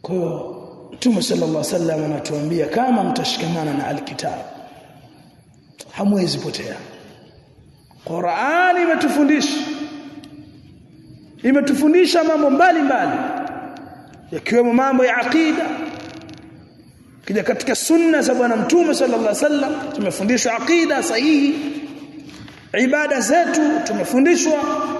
kwa hiyo Mtume sallallahu alaihi wasallam anatuambia kama mtashikamana na alkitab hamwezi potea Qur'ani imetufundisha imetufundisha mambo mbalimbali yakiwemo mambo ya aqida kija katika sunna za bwana mtume sallallahu alaihi wasallam tumefundishwa aqida sahihi ibada zetu tumefundishwa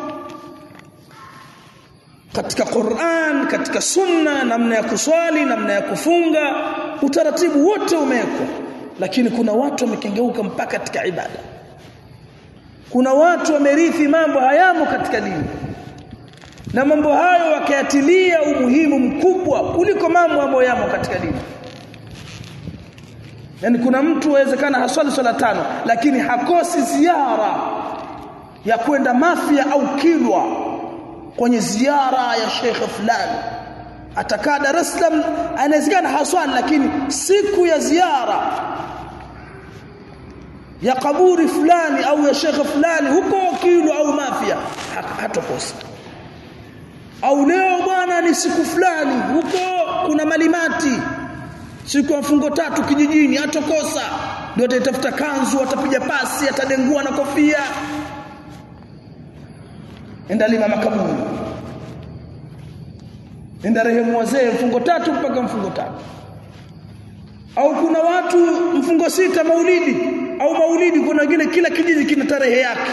katika Qur'an katika sunna namna ya kuswali namna ya kufunga utaratibu wote umewekwa lakini kuna watu wamekengeuka mpaka katika ibada kuna watu wamerithi mambo hayamo katika dini na mambo hayo wakayatilia umuhimu mkubwa kuliko mambo ambayo yamo katika dini yani kuna mtu awezekana haswali swala tano lakini hakosi ziara ya kwenda Mafia au Kilwa kwenye ziara ya Sheikh fulani atakaa Dar es Salaam anawezekana haswali lakini siku ya ziara ya kaburi fulani au ya Sheikh fulani huko Kilwa au Mafia hatokosa au leo bwana ni siku fulani huko kuna malimati siku ya mfungo tatu kijijini atokosa ndio atatafuta kanzu atapiga pasi atadengua na kofia enda lima makaburi enda rehemu wazee mfungo tatu mpaka mfungo tatu au kuna watu mfungo sita maulidi au maulidi kuna wengine kila kijiji kina tarehe yake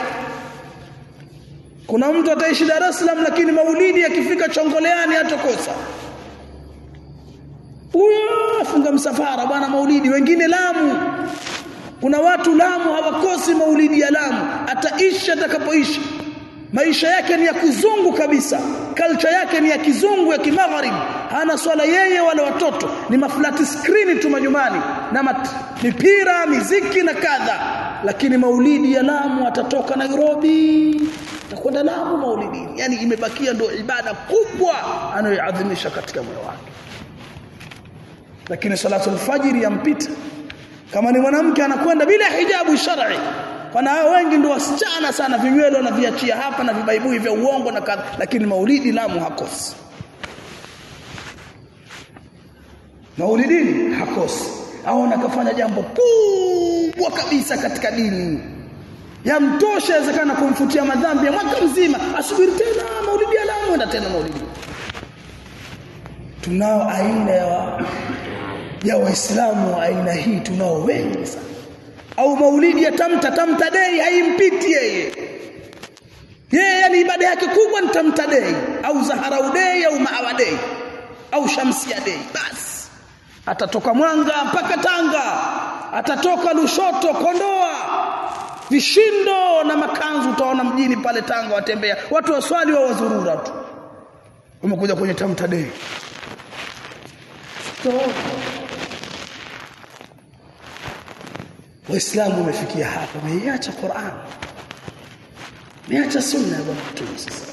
kuna mtu ataishi Dar es Salaam lakini maulidi akifika Chongoleani hatokosa huyo afunga msafara bwana maulidi wengine Lamu kuna watu Lamu hawakosi maulidi ya Lamu ataishi atakapoishi maisha yake ni ya kizungu kabisa culture yake ni ya kizungu ya kimagharibi hana swala yeye wala watoto ni maflati screen tu majumbani na mat, mipira miziki na kadha lakini maulidi ya Lamu atatoka Nairobi atakwenda Lamu maulidini yani imebakia ndio ibada kubwa anayoadhimisha katika moyo wake lakini salatu alfajiri yampita kama ni mwanamke anakwenda bila hijabu shar'i Wana hao wengi ndio wasichana sana vinywele wanaviachia hapa na vibaibui vya uongo na kadha lakini maulidi Lamu hakosi. Maulidini hakosi. Aona kafanya jambo kubwa kabisa katika dini. Yamtosha inawezekana kumfutia madhambi ya mwaka mzima, asubiri tena maulidi ya Lamu na tena maulidi. Tunao aina ya ya Waislamu aina hii tunao wengi sana au maulidi ya tamta tamta dei haimpiti yeye yeye yani ibada yake kubwa ni tamta dei au zaharau dei au maawa dei au shamsia dei basi atatoka mwanga mpaka tanga atatoka lushoto kondoa vishindo na makanzu utaona mjini pale tanga watembea watu waswali wa wazurura tu umekuja kwenye tamta dei Waislamu wamefikia hapa, wameiacha Qur'an. Wameacha sunna ya Bwana Mtume sasa.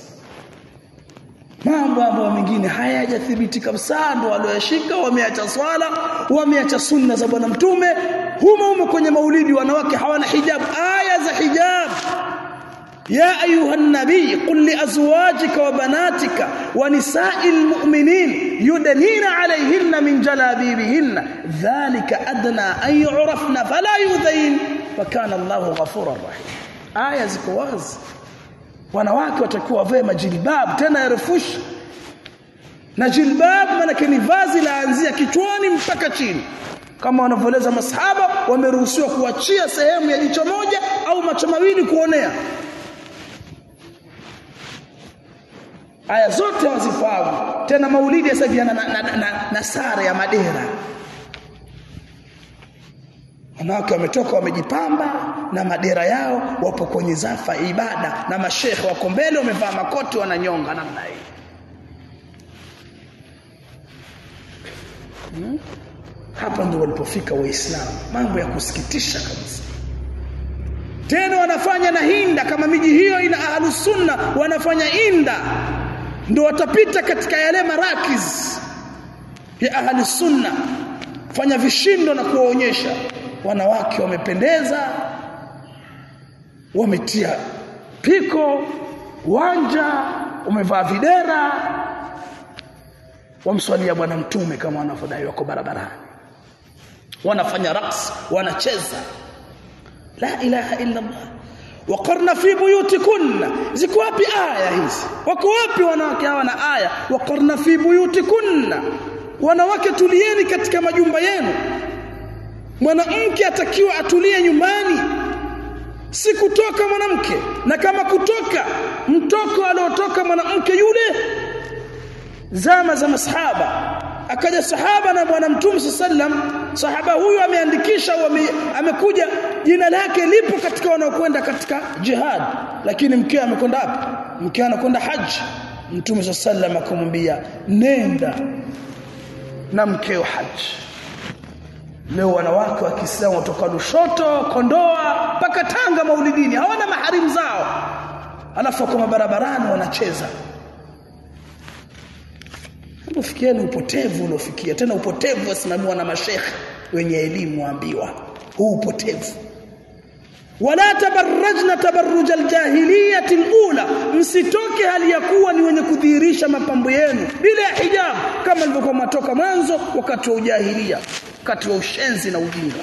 Mambo ambayo mengine hayajathibiti kabisa ndo walioyashika, wameacha swala, wameacha sunna za Bwana Mtume. Humo humo kwenye maulidi wanawake hawana hijab, aya za hijab. يا أيها النبي قل لأزواجك وبناتك ونساء المؤمنين يدنين عليهن من جلابيبهن ذلك أدنى أن يعرفن فلا يؤذين فكان الله غفورا رحيما آية ziko wazi wanawake watakuwa wavae majilbab tena yarefushi na jilbab maana ni vazi laanzia kichwani mpaka chini kama wanavyoeleza masahaba wameruhusiwa kuachia sehemu ya jicho moja au macho mawili kuonea aya zote wazifahamu tena maulidi sasa hivi na, na, na, na, na sare ya madera wanawake wametoka wamejipamba na madera yao wapo kwenye zafa ibada na mashekhe wako mbele wamevaa makoti wananyonga namna hii hmm? hapa ndio walipofika waislamu mambo ya kusikitisha kabisa tena wanafanya na hinda kama miji hiyo ina ahlus sunna wanafanya inda ndio watapita katika yale marakiz ya ahli sunna fanya vishindo na kuwaonyesha wanawake wamependeza wametia piko wanja umevaa videra wamswalia bwana mtume kama wanavyodai wako barabarani wanafanya raqs wanacheza la ilaha illa Allah waqarna fi buyutikunna ziko wapi aya hizi wako wapi wanawake hawa na aya waqarna fi buyutikunna wanawake tulieni katika majumba yenu mwanamke atakiwa atulie nyumbani si kutoka mwanamke na kama kutoka mtoko aliotoka mwanamke yule zama za masahaba akaja sahaba na bwana mtume sallam sahaba huyu ameandikisha au amekuja jina lake lipo katika wanaokwenda katika jihad lakini mke amekwenda wapi mke anakwenda haji mtume sallam akamwambia nenda na mkeo haji leo wanawake wa Kiislamu kutoka Lushoto, Kondoa mpaka Tanga maulidini hawana maharimu zao alafu kwa barabarani wanacheza Hebu fikieni upotevu uliofikia tena upotevu wasimamiwa na mashekhe wenye elimu waambiwa huu upotevu wala tabarrajna tabarruj aljahiliyati alula msitoke hali ya kuwa ni wenye kudhihirisha mapambo yenu bila ya hijab kama ilivyokuwa matoka mwanzo wakati wa ujahilia wakati wa ushenzi na ujinga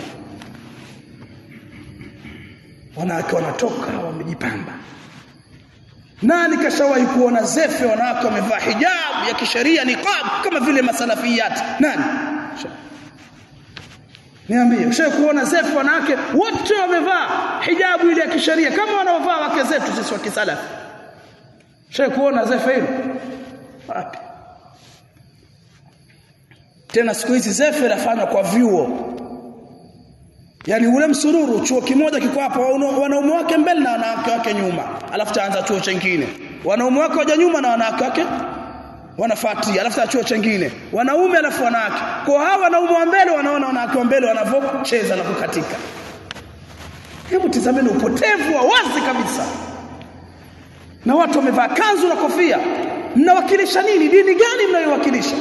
wanawake wanatoka wamejipamba nani kashawahi kuona zefe wanawake wamevaa hijab ya kisheria niqab kama vile masalafiyat nani Niambie, ushawahi kuona zefu wanawake wote wamevaa hijabu ile ya kisheria kama wanaovaa wake zetu sisi wa kisalafi. Ushawahi kuona zefu hilo? Wapi? Tena siku hizi zefu inafanywa kwa vyuo. Yaani ule msururu chuo kimoja kiko hapa wanaume wake mbele na wanawake wake nyuma. Alafu taanza chuo chingine. Wanaume wake waja nyuma na wanawake wake wanafuatia alafu chuo chingine wanaume alafu wanawake kwa hawa wanaume wa mbele wanaona wanawake wa mbele wanavyocheza na kukatika hebu tizameni upotevu wa wazi kabisa na watu wamevaa kanzu na kofia mnawakilisha nini dini gani mnayowakilisha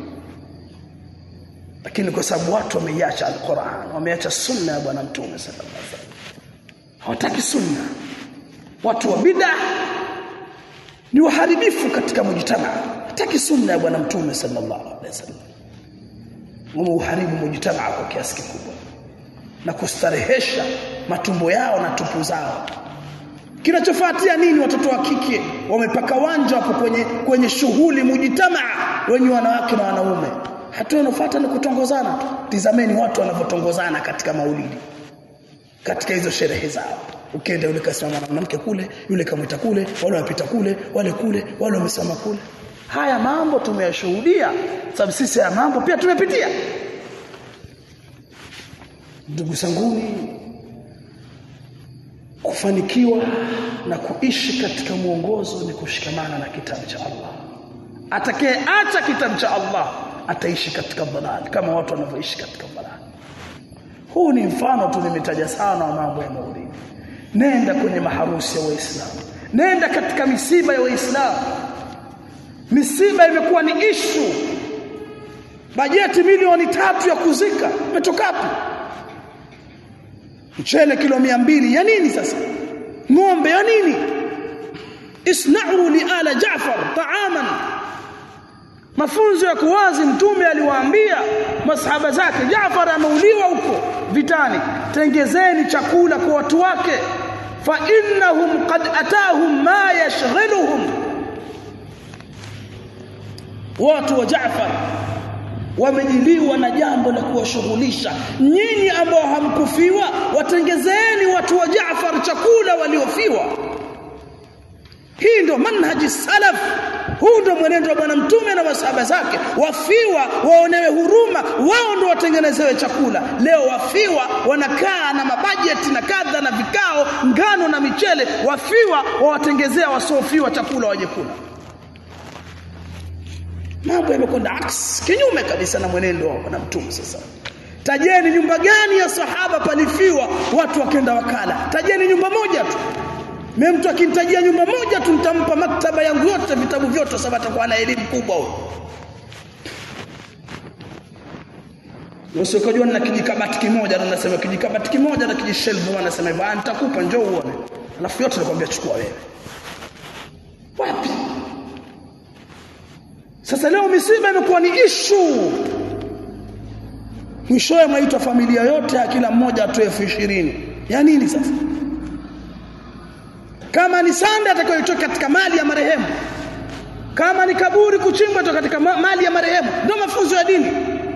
lakini kwa sababu watu wameiacha alquran wameacha sunna ya bwana mtume sallallahu alaihi wasallam hawataki sunna watu wa bid'ah ni waharibifu katika mujtamaa hataki sunna ya bwana mtume sallallahu alaihi wasallam wameuharibu mujtamaa kwa kiasi kikubwa na kustarehesha matumbo yao na tupu zao kinachofuatia nini watoto wa kike wamepaka wanja hapo kwenye kwenye shughuli mujtamaa wenye wanawake na wanaume hatua inayofuata ni kutongozana tu tizameni watu wanavyotongozana katika maulidi katika hizo sherehe zao ukienda yule kasimama na mwanamke kule yule kamwita kule wale wapita kule wale kule wale wamesimama kule haya mambo tumeyashuhudia sababu sisi haya mambo pia tumepitia ndugu zanguni kufanikiwa na kuishi katika mwongozo ni kushikamana na kitabu cha Allah atakayeacha kitabu cha Allah ataishi katika dhalal kama watu wanavyoishi katika dhalal huu ni mfano tu nimetaja sana wa mambo ya maulidi nenda kwenye maharusi ya waislamu nenda katika misiba ya waislamu misiba imekuwa ni ishu bajeti milioni tatu ya kuzika umetoka wapi mchele kilo mbili ya nini sasa ng'ombe ya nini isna'u li ala Jaafar ta'aman mafunzo ya kuwazi mtume aliwaambia masahaba zake Jaafar ameuliwa huko vitani tengezeni chakula kwa watu wake fa innahum qad atahum ma yashghaluhum watu wa Jaafar wamejiliwa na jambo la kuwashughulisha nyinyi ambao hamkufiwa watengezeni watu wa Jaafar chakula waliofiwa hii ndo manhaji salaf huu ndo mwenendo wa bwana mtume na masahaba zake wafiwa waonewe huruma wao ndo watengenezewe chakula leo wafiwa wanakaa na mabajeti na kadha na vikao ngano na michele wafiwa wawatengezea wasiofiwa chakula waje kula mambo yamekwenda aks kinyume kabisa na mwenendo wa bwana mtume sasa tajeni nyumba gani ya sahaba palifiwa watu wakenda wakala tajeni nyumba moja tu mimi mtu akinitajia nyumba moja tu nitampa maktaba yangu yote vitabu vyote sababu atakuwa na elimu kubwa huyo Usikojua na kijikabati kimoja na nasema kijikabati kimoja na kijishelfu wanasema hivyo nitakupa njoo uone alafu yote nakwambia chukua wewe wapi sasa leo misiba imekuwa ni ishu mwishowe mwaitwa familia yote ya kila mmoja atoe elfu ishirini ya nini sasa kama ni sanda atakayotoka katika mali ya marehemu kama ni kaburi kuchimbwa toka katika mali ya marehemu ndio mafunzo ya dini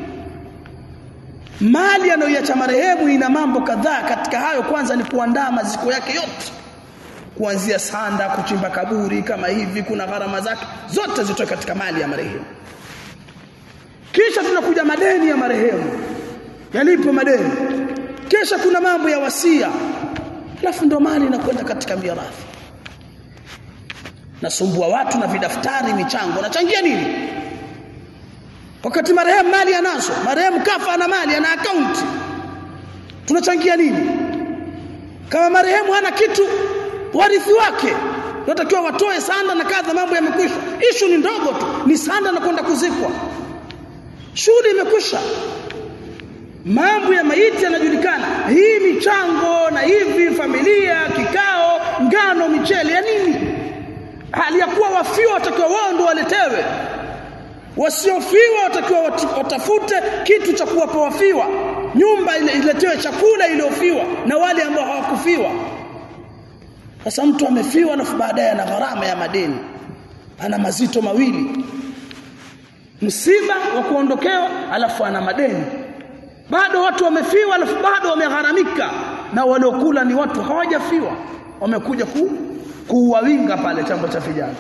mali anayoiacha marehemu ina mambo kadhaa katika hayo kwanza ni kuandaa maziko yake yote kuanzia sanda kuchimba kaburi kama hivi kuna gharama zake zote zitoke katika mali ya marehemu kisha tunakuja madeni ya marehemu yalipo madeni kisha kuna mambo ya wasia alafu ndo mali inakwenda katika mirathi nasumbua watu na vidaftari michango nachangia nini wakati marehemu mali anazo marehemu kafa ana mali ana akaunti tunachangia nini kama marehemu hana kitu warithi wake natakiwa watoe sanda na kadha mambo yamekwisha ishu ni ndogo tu ni sanda na kwenda kuzikwa shughuli imekwisha mambo ya maiti yanajulikana hii michango na hivi familia kikao ngano michele ya nini hali ya kuwa wafiwa watakiwa wao ndio waletewe wasiofiwa watakiwa watafute kitu cha kuwapa wafiwa nyumba ile iletewe chakula iliyofiwa na wale ambao hawakufiwa sasa mtu amefiwa alafu baadaye ana gharama ya madeni ana mazito mawili msiba wa kuondokewa alafu ana madeni bado watu wamefiwa alafu bado wamegharamika na waliokula ni watu hawajafiwa wamekuja ku kuwawinga pale chambo cha vijana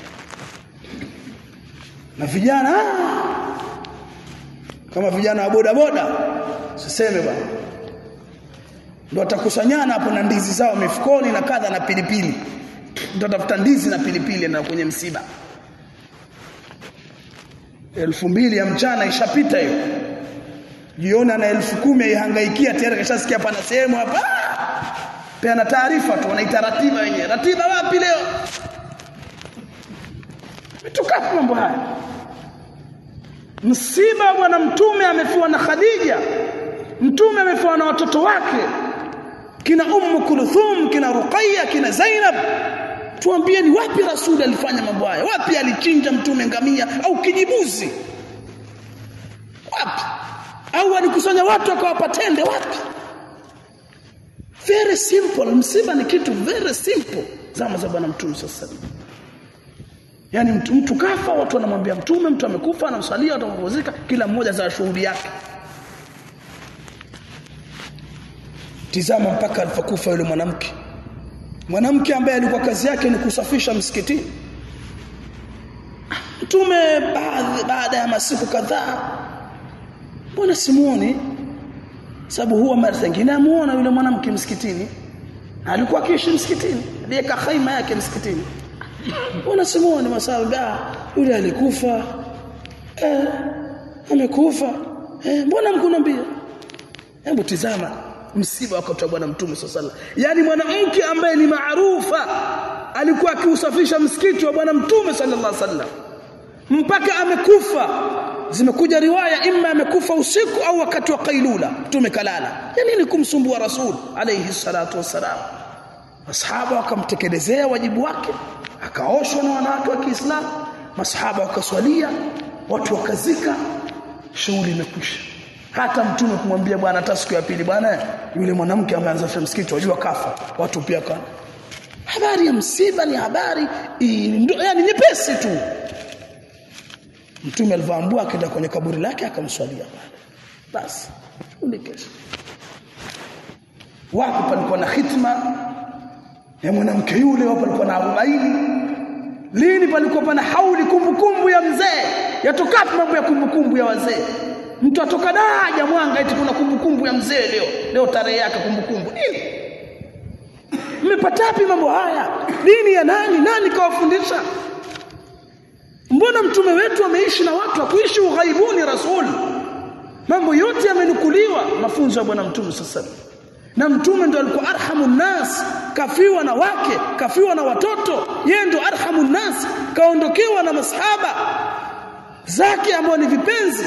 na vijana kama vijana wa boda boda siseme bwana ndio watakusanyana hapo na ndizi zao mifukoni na kadha na pilipili ndio tafuta ndizi na pilipili na kwenye msiba elfu mbili ya mchana ishapita hiyo jioni ana elfu kumi aihangaikia tayari kashasikia pana sehemu hapa peana taarifa tu wanaita ratiba wenyewe ratiba wapi leo tukafu mambo haya msiba bwana mtume amefiwa na Khadija mtume amefiwa na watoto wake kina ummu kulthum kina ruqayya kina zainab tuambie ni wapi rasuli alifanya mambo haya wapi alichinja mtume ngamia au kijibuzi wapi au alikusanya watu akawapa tende wapi very simple msiba ni kitu very simple zama za bwana mtume sasa yani mtu, mtu kafa watu wanamwambia mtume mtu amekufa anamsalia watu wanapumzika kila mmoja za shughuli yake tizama mpaka alipokufa yule mwanamke mwanamke ambaye alikuwa kazi yake ni kusafisha msikitini mtume baada baada ya masiku kadhaa mbona simuoni sababu huwa mara nyingine amuona yule mwanamke msikitini alikuwa akiishi msikitini aliweka khaima yake msikitini mbona simuoni masaba yule alikufa eh amekufa eh mbona mkunambia hebu tizama msiba wakati wa bwana mtume sallallahu yani mwanamke ambaye ni maarufa alikuwa akiusafisha msikiti wa bwana mtume sallallahu alaihi wasallam mpaka amekufa zimekuja riwaya imma amekufa usiku au wakati wa kailula mtume kalala ya nini kumsumbua rasul alayhi salatu wassalam masahaba wakamtekelezea wajibu wake akaoshwa na wanawake wa Kiislamu masahaba wakaswalia watu wakazika shughuli imekwisha hata mtume kumwambia bwana hata siku ya pili bwana yule mwanamke ambaye anazafisha msikiti wajua kafa watu pia kana habari ya msiba ni habari yani nyepesi tu mtume alivyoambua akaenda kwenye kaburi lake akamswalia basi shughuli kesho wapo palikuwa na hitma ya mwanamke yule wapo palikuwa na arobaini lini palikuwa pana hauli kumbukumbu ya mzee yatokapi mambo ya kumbukumbu ya wazee mtu atoka daja mwanga eti kuna kumbukumbu ya mzee leo leo tarehe yake kumbukumbu nini mmepata wapi mambo haya dini ya nani nani kawafundisha mbona mtume wetu ameishi na watu akuishi ughaibuni rasul mambo yote yamenukuliwa mafunzo ya bwana mtume sasa na mtume ndo alikuwa arhamun nas kafiwa na wake kafiwa na watoto yeye ndo arhamun nas kaondokewa na masahaba zake ambao ni vipenzi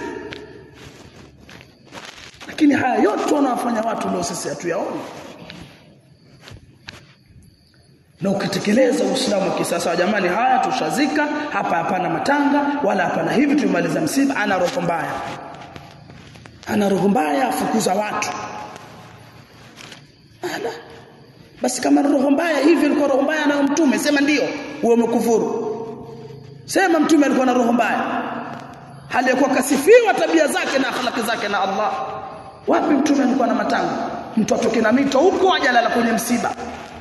lakini haya yote wanawafanya watu leo sisi hatuyaoni na ukitekeleza Uislamu kisasa jamani haya tushazika hapa hapana matanga wala hapana hivi tumaliza msiba ana roho mbaya ana roho mbaya afukuza watu ala basi kama roho mbaya hivi alikuwa roho mbaya na mtume sema ndio wewe umekufuru sema mtume alikuwa na roho mbaya hali ya kuwa kasifiwa tabia zake na akhlaki zake na Allah wapi mtume alikuwa na matanga mtu atoke na mito huko ajalala kwenye msiba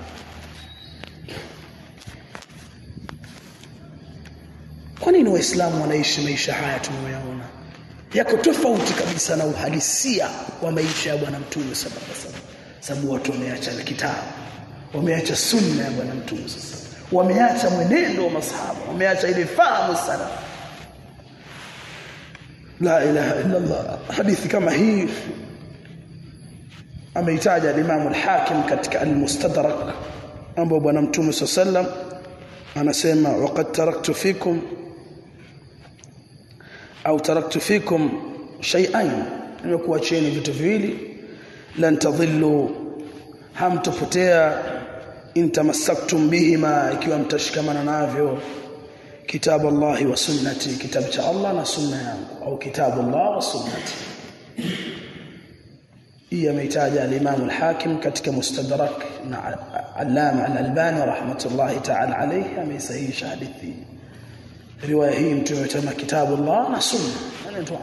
kwa nini waislamu wanaishi maisha haya tunayoyaona yako tofauti kabisa na uhalisia wa maisha ya bwana mtume sallallahu alaihi wasallam sababu watu wameacha kitabu wameacha sunna ya bwana mtume sasa wameacha mwenendo wa masahaba wameacha ile fahamu sana la ilaha illa Allah hadithi kama hii ameitaja al-Imam al-Hakim katika al-Mustadrak ambapo bwana mtume sallam anasema waqad taraktu fikum au taraktu fikum shay'ain nimekuacheni vitu viwili lan tadhillu hamtopotea in tamassaktum bihima ikiwa mtashikamana navyo kitabu Allah wa sunnati kitabu cha Allah na sunna yangu au kitabu Allah wa sunnati hii ameitaja al-Imam al-Hakim katika Mustadrak na Allama al-Albani rahmatullahi ta'ala alayhi ameisahihisha hadithi riwaya hii mtume ametama kitabu Allah na sunna ndio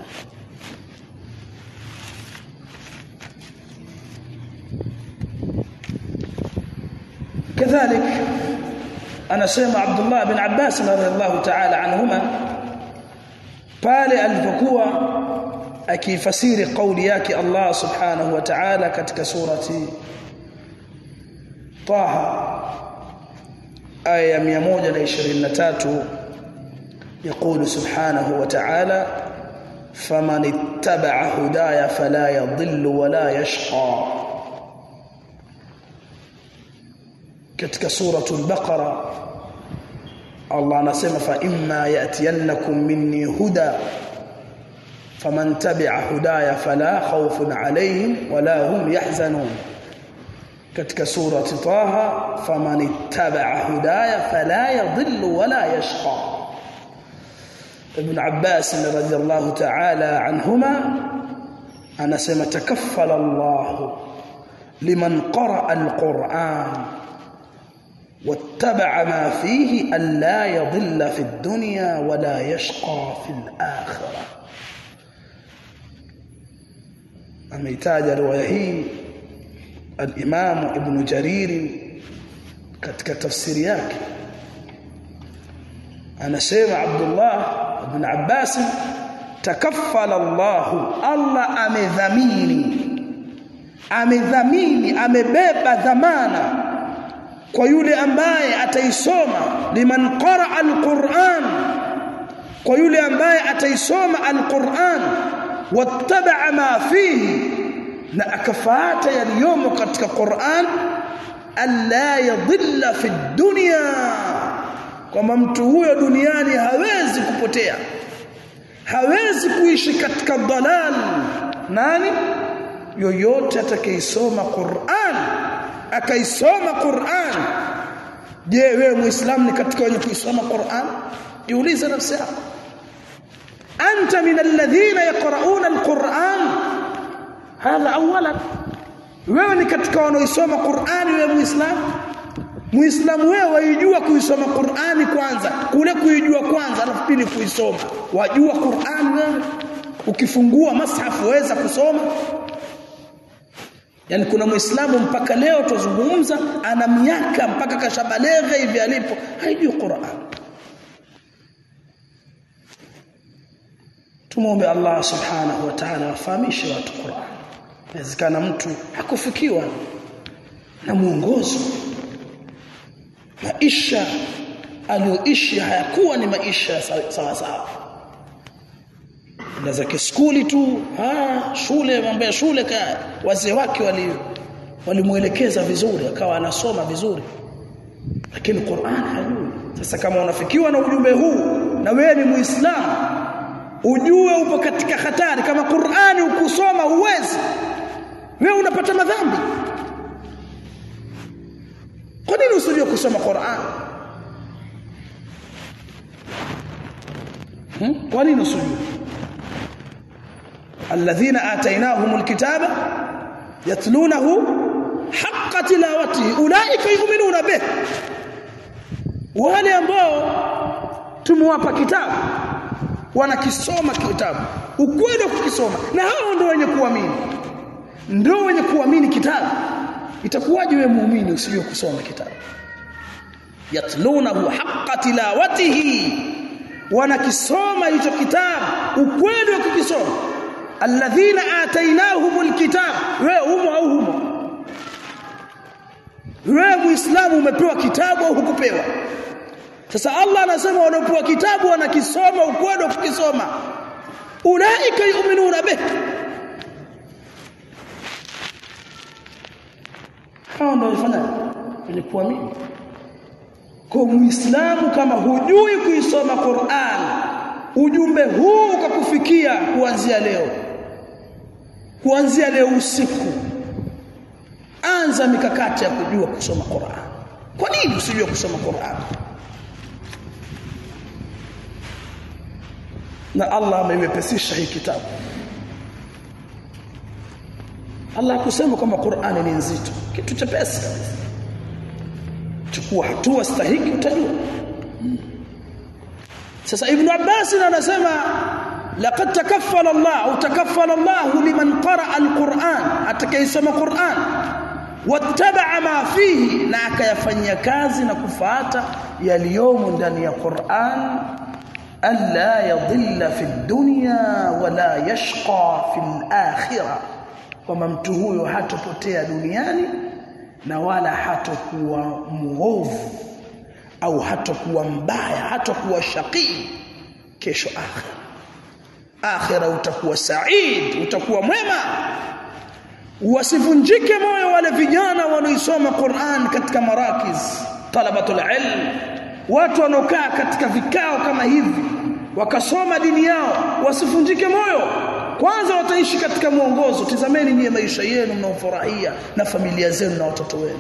كذلك أنا سمع عبد الله بن عباس رضي الله تعالى عنهما pale alipokuwa akifasiri kauli yake Allah subhanahu wa ta'ala katika surati Taha aya 123 يقول سبحانه وتعالى فمن اتبع هدايا فلا يضل ولا يشقى katika suratul baqara Allah anasema fa imma yatiyannakum minni huda faman tabi'a hudaya fala khawfun alayhim wala hum yahzanun katika surati taha faman ittaba'a hudaya fala yadhillu wala yashqa ibn abbas radhiyallahu ta'ala anhuma anasema takaffala Allah liman qara'a al-Qur'an واتبع ما فيه ألا يضل في الدنيا ولا يشقى في الآخرة أميتاج روايه الإمام ابن جرير katika tafsiri yake anasema Abdullah ibn Abbas takaffala Allah Allah amedhamini amedhamini amebeba dhamana kwa yule ambaye ataisoma liman qaraa alquran kwa yule ambaye ataisoma alquran wattaba ma fihi na akafuata yaliyomo katika Qur'an alla yadhilla fi dunya kwamba mtu huyo duniani hawezi kupotea hawezi kuishi katika dalal nani yoyote atakayesoma Qur'an akaisoma Qur'an je wewe muislamu ni katika wenye kuisoma Qur'an jiulize nafsi yako anta min alladhina yaqra'una alquran hadha awalan wewe ni katika wanaoisoma Qur'ani wewe muislamu muislamu wewe waijua kuisoma Qur'ani kwanza kule kuijua kwanza alafu pili kuisoma wajua Qur'ani wewe ukifungua mashafu waweza kusoma yani kuna muislamu mpaka leo tuzungumza ana miaka mpaka kashabalegha hivi alipo haijui Qur'an Tumombe Allah subhanahu wa ta'ala afahamishe watu Qur'an. Inawezekana mtu hakufikiwa na mwongozo. Maisha aliyoishi hayakuwa ni maisha sawa sawa. Nda zake skuli tu, ah shule mambo ya shule ka wazee wake wali walimuelekeza vizuri akawa anasoma vizuri. Lakini Qur'an hajui. Sasa kama unafikiwa na ujumbe huu na wewe ni Muislamu ujue upo katika hatari kama Qur'ani ukusoma uwezi wewe unapata madhambi kwa nini usijue kusoma Qur'an hmm? kwa nini usijue alladhina atainahumul kitaba yatlunahu haqqa tilawatihi ulaika yu'minuna bih wale ambao tumewapa kitabu wanakisoma kitabu ukweli wa kukisoma na hao ndio wenye kuamini ndio wenye kuamini kitabu itakuwaje wewe muumini usijue kusoma kitabu yatlunahu haqqa tilawatihi wanakisoma hicho kitabu ukweli wa kukisoma alladhina atainahumul kitab wewe humo au humo wewe muislamu umepewa kitabu au hukupewa sasa Allah anasema wanaopewa kitabu wanakisoma ukweli kukisoma ulaika yu'minuna bih hao ndio wafanya ili kuamini kwa muislamu kama hujui kuisoma Qur'an ujumbe huu ukakufikia kuanzia leo kuanzia leo usiku anza mikakati ya kujua kusoma Qur'an kwa nini usijue kusoma Qur'an na Allah ameiwepesisha hii kitabu Allah kusema kwamba Qur'ani ni nzito kitu chepesi kabisa chukua hatua stahiki utajua sasa ibn Abbas anasema laqad takaffala Allah au takaffala Allah liman qara'a al-Qur'an atakayesoma Qur'an wattaba'a ma fihi na akayafanyia kazi na kufuata yaliyomo ndani ya Qur'an alla yadhilla fi dunya wala yashqa fi al-akhirah kwamba mtu huyo hatopotea duniani na wala hatokuwa muovu au hatakuwa mbaya hatakuwa shaqi kesho akhira akhira utakuwa said utakuwa mwema wasivunjike moyo wale vijana wanaoisoma Qur'an katika marakiz talabatul ilm watu wanaokaa katika vikao kama hivi wakasoma dini yao wasivunjike moyo kwanza wataishi katika mwongozo tizameni nyie maisha yenu mnaofurahia na familia zenu na watoto wenu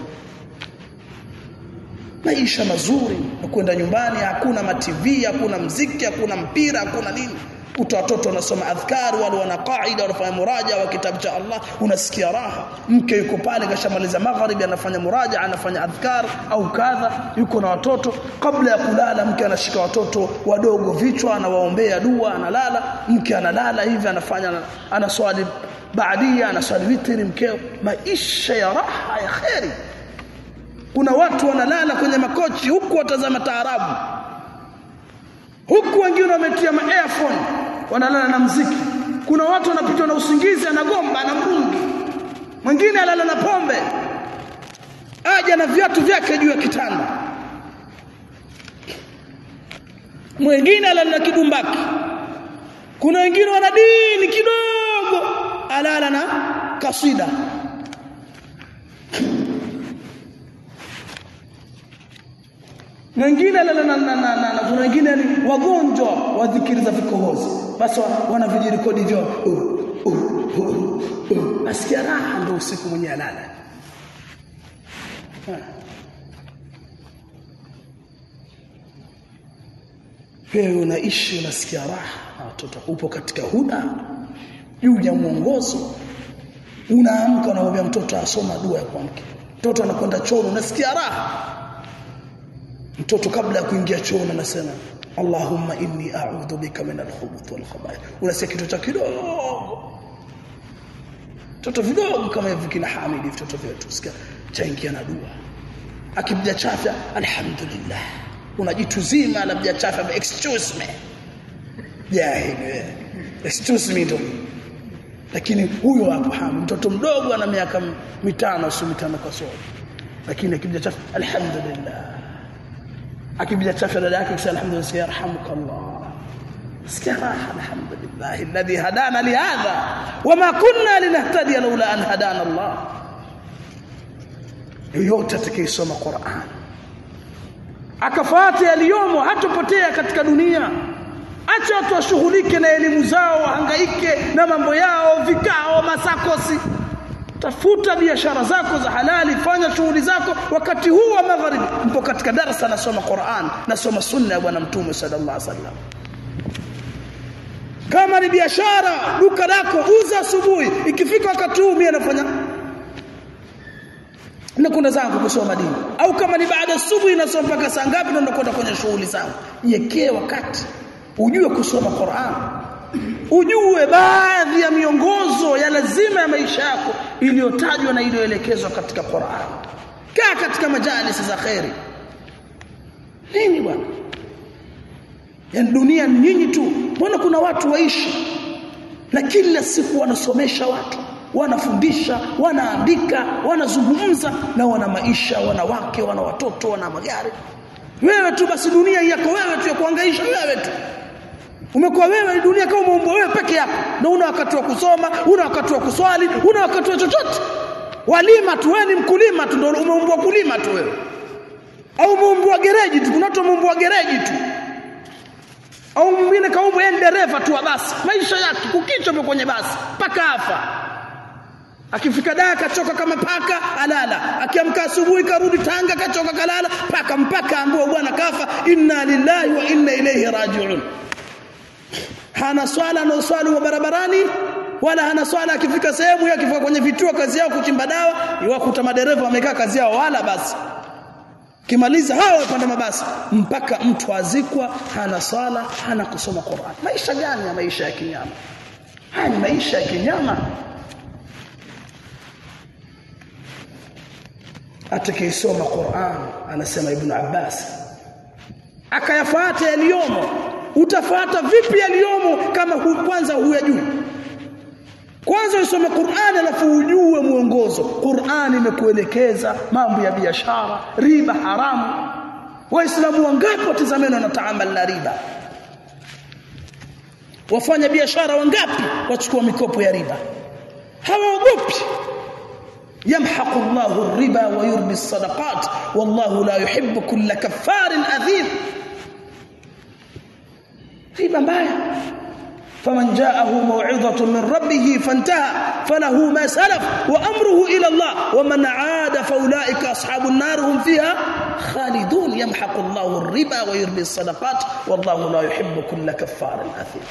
maisha mazuri na kwenda nyumbani hakuna mativi hakuna mziki hakuna mpira hakuna nini uta watoto wanasoma adhkar wale wana qaida wanafanya muraja wa kitabu cha Allah unasikia raha mke yuko pale kashamaliza magharibi anafanya muraja anafanya adhkar au kadha yuko na watoto kabla ya kulala mke anashika watoto wadogo vichwa anawaombea dua analala mke analala hivi anafanya anaswali baadia anaswali witri mkeo maisha ya raha ya khairi kuna watu wanalala kwenye makochi huku watazama taarabu huku wengine wametia ma earphone wanalala na mziki kuna watu wanapitwa na usingizi anagomba na mrungi mwingine alala na pombe aja na viatu vyake juu ya kitanda mwingine alala na kidumbaki kuna wengine wana dini kidogo alala na kasida wengine lala na na na na kuna wengine ni wagonjwa wa dhikiri za vikohozi basi wana vijirekodi vyo uh, uh, uh, uh. nasikia raha ndio usiku mwenye alala wewe unaishi unasikia raha watoto upo katika huda juu ya mwongozo unaamka unamwambia mtoto asoma dua ya kuamka mtoto anakwenda choo unasikia raha mtoto kabla ya kuingia chooni anasema Allahumma inni a'udhu bika min al-khubuth wal khaba'ith unasikia kitu cha kidogo mtoto vidogo kama hivi kina Hamidi vitoto vyetu usikia chaingia na dua akibja chafya alhamdulillah unajitu zima labda chafya excuse me jahili excuse me ndo lakini huyo hapo Hamidi mtoto mdogo ana miaka mitano sio mitano kwa sio lakini akibja chafya alhamdulillah akibija chafya dada yake kisha alhamdulillah yarhamukallah sikia raha alhamdulillah alladhi hadana lihadha wama kunna linahtadi laula an hadana Allah yote atakayesoma Qur'an akafuata yaliyomo hatopotea katika dunia acha watu washughulike na elimu zao wahangaike na mambo yao vikao masakosi tafuta biashara zako za halali fanya shughuli zako wakati huu wa magharibi mpo katika darasa nasoma Qur'an nasoma sunna ya bwana mtume sallallahu alaihi wasallam kama ni biashara duka lako uza asubuhi ikifika wakati huu mimi nafanya na kuna zangu kusoma dini au kama ni baada asubuhi nasoma mpaka saa ngapi ndo nakwenda kwenye shughuli zangu yekee wakati ujue kusoma Qur'an ujue baadhi ya miongozo ya lazima ya maisha yako iliyotajwa na iliyoelekezwa katika Qur'an kaa katika majalis za khairi nini bwana yani dunia ni nyinyi tu mbona kuna watu waishi na kila siku wanasomesha watu wanafundisha wanaandika wanazungumza na wana maisha wana wake wana watoto wana magari wewe tu basi dunia yako wewe tu ya kuhangaisha wewe tu umekuwa wewe dunia kama umeumbwa wewe peke yako na una wakati wa kusoma una wakati wa kuswali una wakati wa chochote walima tu wewe ni mkulima tu ndio umeumbwa kulima tu wewe au umeumbwa gereji tu kuna watu wameumbwa gereji tu au mwingine kaumbwa yeye dereva tu wa basi maisha yake kukicha kwenye basi paka afa akifika daa kachoka kama paka alala akiamka asubuhi karudi Tanga kachoka kalala paka mpaka ambao bwana kafa inna lillahi wa inna ilayhi raji'un hana swala na swali wa barabarani wala hana swala akifika sehemu yake akifika kwenye vituo kazi yao kuchimba dawa iwakuta madereva wamekaa kazi yao wala basi kimaliza hao wapanda mabasi mpaka mtu azikwa hana swala hana kusoma Qur'an maisha gani ya maisha ya kinyama haya ni maisha ya kinyama atakayesoma Qur'an anasema Ibn Abbas akayafuata yaliyomo utafuata vipi yaliyomo kama hu, kwanza huyajui kwanza usome Qur'an alafu ujue mwongozo Qur'an imekuelekeza mambo ya biashara riba haramu waislamu wangapi watazameni wanataamal na riba wafanya biashara wangapi wachukua mikopo ya riba hawaogopi يمحق الله الربا ويربي الصدقات والله لا يحب كل كفار أثيم ربا mbaya فمن جاءه موعظة من ربه فانتهى فله ما سلف وأمره إلى الله ومن عاد فأولئك أصحاب النار هم فيها خالدون يمحق الله الربا ويربي الصدقات والله لا يحب كل كفار أثيم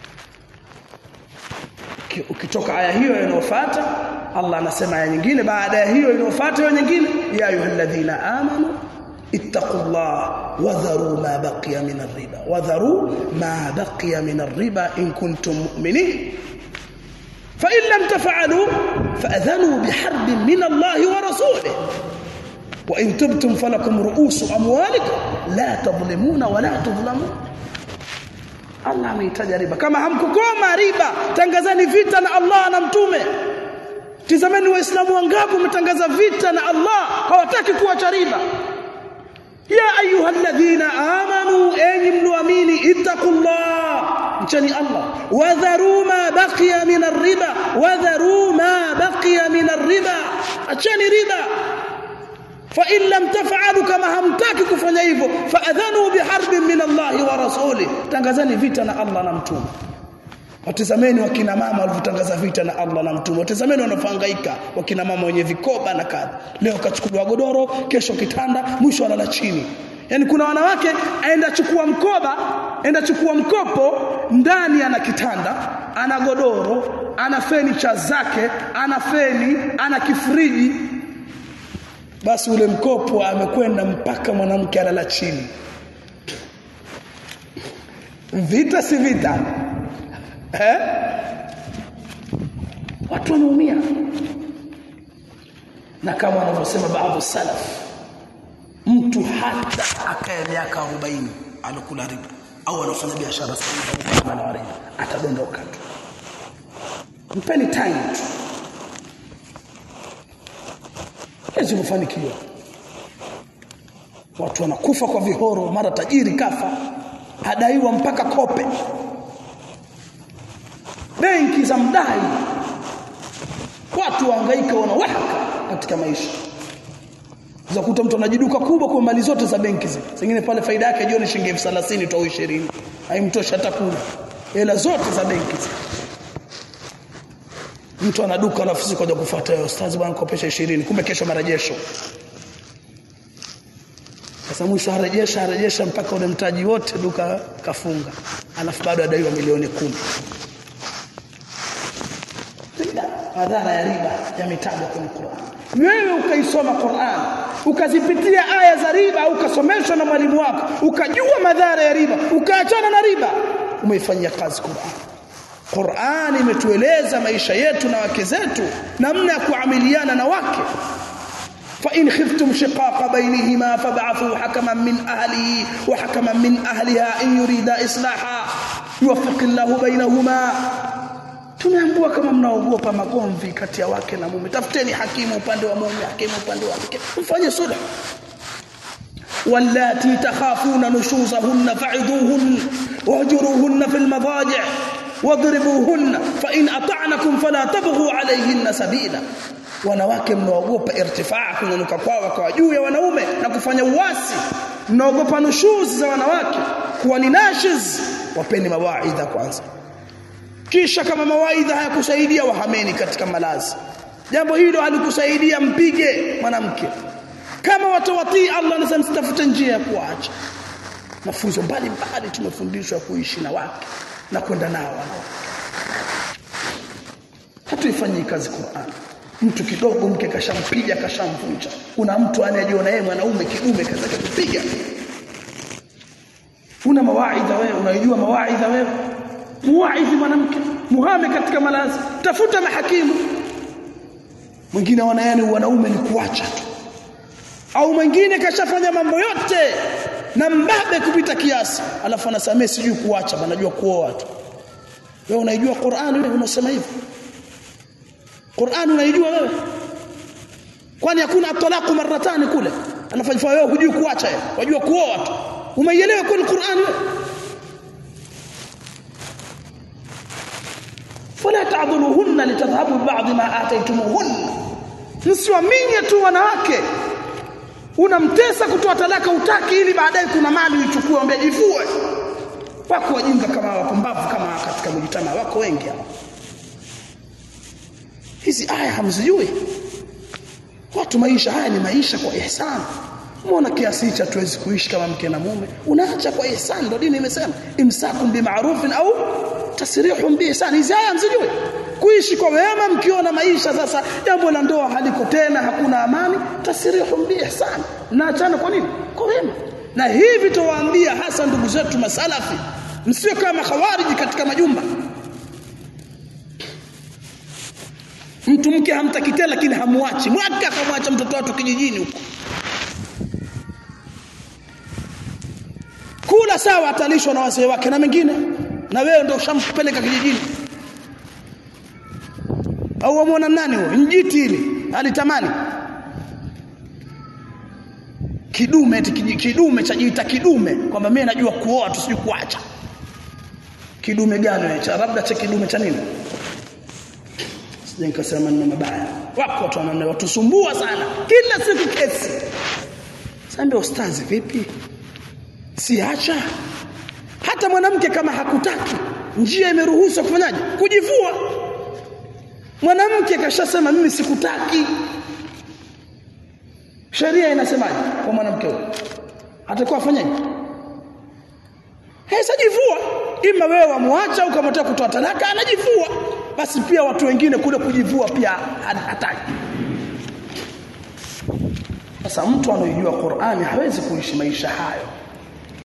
ukitoka aya hiyo inayofuata Allah anasema aya nyingine baada ya hiyo inayofuata hiyo nyingine ya ayyuhalladhina amanu ittaqullah wadharu ma baqiya min ar-riba wadharu ma baqiya min ar-riba in kuntum mu'minin fa in lam taf'alu fa'adhanu biharbin min Allah wa rasulih wa in tubtum falakum ru'usu amwalikum la tadhlimuna wa la tudhlamun Allah ameitaja riba kama hamkukoma riba tangazani vita na Allah na mtume tizameni waislamu wangapi umetangaza vita na Allah hawataki kuacha riba ya ayyuhalladhina amanu enyi mlioamini ittaqullah mchani Allah wadharu ma baqiya min ar-riba wadharu ma baqiya min ar-riba achani riba fa in lam taf'alu kama hamtaki kufanya hivyo fa adhanu biharbin min Allah wa rasuli tangazani vita na Allah na mtume watazameni wakina mama walivyotangaza vita na Allah na mtume watazameni wanafangaika wakina mama wenye vikoba na kadha leo kachukuliwa godoro kesho kitanda mwisho analala chini yani kuna wanawake aenda chukua mkoba aenda chukua mkopo ndani ana kitanda ana godoro ana fenicha zake ana feni ana kifriji basi ule mkopo amekwenda mpaka mwanamke alala chini vita si vita eh watu wanaumia na kama wanavyosema baadhi salaf mtu hata akaya miaka 40 alokula riba au anafanya biashara sana na riba atadondoka tu mpeni time tu hizi kufanikiwa watu wanakufa kwa vihoro mara tajiri kafa adaiwa mpaka kope benki za mdai watu wahangaika wanawaka katika maisha za kuta mtu anajiduka kubwa kwa mali zote za benki zile zingine pale faida yake jioni shilingi 30 tu au 20 haimtoshi hata kula hela zote za benki zile mtu ana duka alafu siku kaja kufuata yeye ustazi bwana kopesha 20 kumbe kesho marejesho sasa mwisho arejesha arejesha mpaka ule mtaji wote duka kafunga alafu bado adaiwa milioni kumi madhara ya riba yametajwa kwenye Qur'an wewe ukaisoma Qur'an ukazipitia aya za riba ukasomeshwa na mwalimu wako ukajua madhara ya riba ukaachana na riba umeifanyia kazi Qur'an Qur'an imetueleza maisha yetu na wake zetu namna ya kuamiliana na wake فإن خفتم شقاق بينهما فابعثوا حكما من أهله وحكما من أهلها إن يريد إصلاحا يوفق الله بينهما tumeambiwa kama mnaogopa magomvi kati ya wake na mume tafuteni hakimu upande wa mume hakimu upande wa mke mfanye sulh wallati takhafuna nushuzahunna fa'idhuhun wahjuruhunna fil madaji' wadribuhunna fa in ata'nakum fala tabghu alayhinna sabila wanawake mnaogopa irtifaa kunyanyuka kwao kwa juu ya wanaume na kufanya uasi mnaogopa nushuzi za wanawake kuwa ni nashiz wapeni mawaidha kwanza kisha kama mawaidha hayakusaidia wahameni katika malazi jambo hilo halikusaidia mpige mwanamke kama watawatii Allah anasema msitafute njia ya kuacha mafunzo mbalimbali tumefundishwa kuishi na wake na kwenda nao wanawake hatuifanyii kazi Qur'an mtu kidogo mke kashampiga kashamvunja kuna mtu anayejiona yeye mwanaume kidume kaza kupiga una mawaidha wewe unaijua mawaidha wewe muwaidhi mwanamke muhame katika malazi tafuta mahakimu mwingine wanayani wanaume ni kuacha tu au mwingine kashafanya mambo yote na mbabe kupita kiasi alafu anasamee sijui kuacha anajua kuoa tu wewe unaijua Qur'an wewe unasema hivyo Qur'an unaijua wewe kwani hakuna talaqu maratani kule anafanya wewe hujui kuacha yeye wajua kuoa tu umeielewa kweli Qur'an wewe فلا تعضلوهن لتذهبوا بعض ما آتيتموهن msiwaminye tu wanawake unamtesa kutoa talaka utaki ili baadaye kuna mali uichukue ambaye jifue wako wajinga kama wapumbavu kama katika mjitama wako wengi hapa hizi aya hamzijui watu maisha haya ni maisha kwa ihsan Mbona kiasi hicho hatuwezi kuishi kama mke na mume? Unaacha kwa ihsan, ndio dini imesema imsakum bima'rufin au tasrihun bi ihsan. Hizi aya msijue. Kuishi kwa wema mkiona maisha sasa jambo la ndoa haliko tena, hakuna amani, tasrihun bi ihsan. Naachana kwa nini? Kwa wema. Na hivi tuwaambia hasa ndugu zetu masalafi, msio kama khawariji katika majumba. Mtu mke hamtaki tena lakini hamuachi. Mwaka akamwacha mtoto wake kijijini huko. kula sawa atalishwa na wazee wake na mengine na wewe ndio ushampeleka kijijini au wamwona nani huyo njiti hili alitamani kidume eti kidume chajiita kidume kwamba mimi najua kuoa tu sijui kuacha kidume gani cha labda cha kidume cha nini sije nikasema maneno mabaya wako watu wanane watusumbua sana kila siku kesi sasa ustazi vipi siacha hata mwanamke kama hakutaki njia imeruhusu kufanyaje kujivua mwanamke kashasema mimi sikutaki sheria inasemaje kwa mwanamke huyo atakuwa afanyaje hesajivua ima wewe wamwacha au kama unataka kutoa talaka anajivua basi pia watu wengine kule kujivua pia hataki sasa mtu anayejua Qur'ani hawezi kuishi maisha hayo